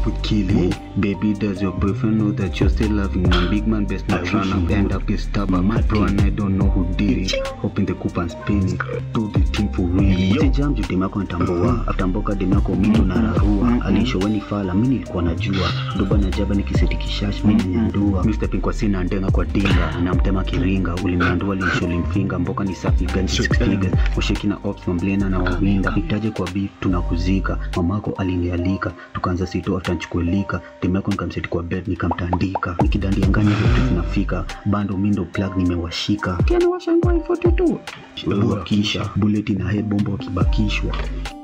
up with killing. Baby, does your boyfriend know that you're still loving him? Big man best not I run wish up, he end would. up is stubborn. Bro, and I don't know who did it. Hoping the coupon spinning. Do the thing for real. Yo. Sijam juu dem yako nitambua. After mboka dem yako mito na rarua. Alishoweni fala, mimi nilikuwa najua. Doba na jaba nikiseti kishash, mimi nanyandua. Mimi stepping kwa sina ndenga kwa dinga. Namtema kiringa, uliniandua lisho limfinga. Mboka ni safi gani six figures. Usheki na ops mamblena na wawinda. Itaje kwa beef tunakuzika. Mamako alinialika. Tukaanza sito after nchukuelika. Dem yako nikamseti kwa bed nikamtandika. Nikidandia nganya zote zinafika. Bando mindo plug nimewashika. Kiana washangwa 42. Wakisha bullet na head bomba wakibakishwa